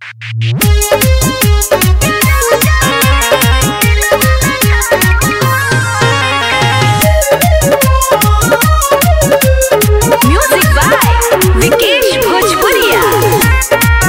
music by Vikesh भोजपुरिया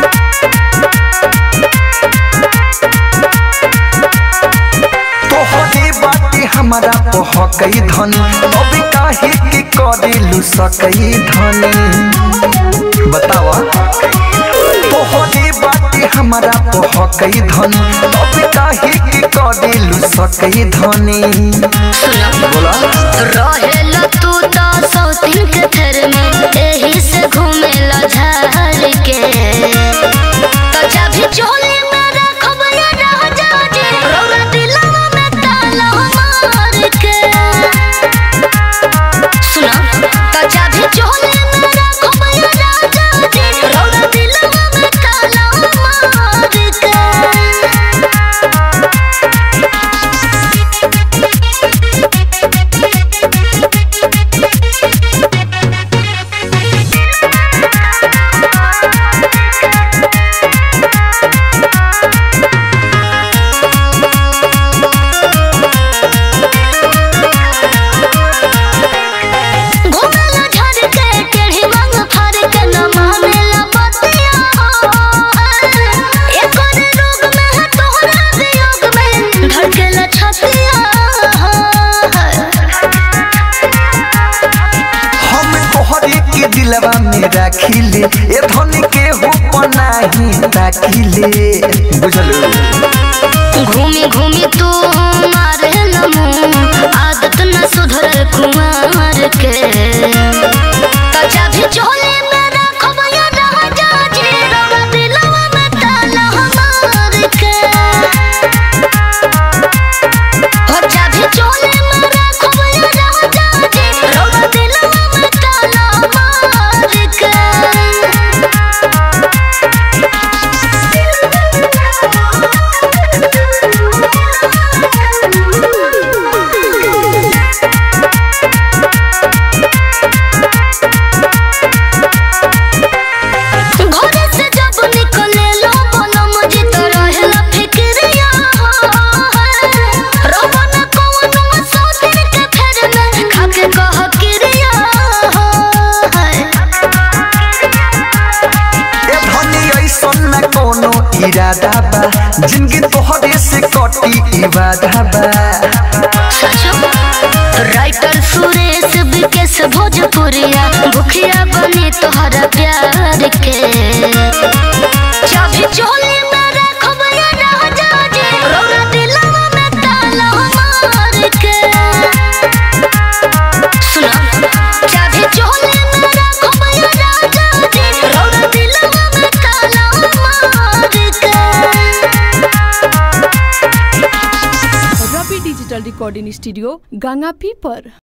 तोहरे बाटे हमारा पहकई धन अब काहे के करेलू सकई धनी बतावा तोहरे बाटे हमारा पहकई धन अब काहे के करेलू सकई धनी बोला रहेला तू तो सौतीन के थर में एही से घूमेला झार के तो चाभी चोली में रखब या राजा जी रौरा दिलवा में ताला मार के सुना तो चाभी चोली में रखब या राजा जी रौरा दिलवा में ताला मार के घुमेला झर के टेढ़ी वांग फाड़ के न मानेला बतिया एक और रोग में है तोहरा वियोग में धड़केला छतिया हम तोहरे के दिलवा में राखिले ए धनी के हो पनाही ताकिले बुझलू घूमी घूमी तू मारे लमू आदत न सुधरल कुमार के तो चाभी चोली में रखब या राजा जी रौरा दिलवा में ताला मार के हो चाभी चोली में रखब या राजा जी रौरा दिलवा में ताला मार के घरे से जब निकले लो बोलो मुझे तो रहेला फिक्रिया रोबो न कोनो सोचन के फेर में खाके कह किरिया ए धनी ऐसन न कोनो इरादा बा जिंदगी तोहरे से कटी इबादा बा सचो राइटर सुरेश विकेश भोजपुरिया भुखिया बनी तोहरा प्यार के चाभी चोली में रखब या राजा जी रौरा दिलवा में ताला मार के सुना चाभी चोली में रखब या राजा जी रौरा दिलवा में ताला मार के Ravi digital recording studio Ganga पी पर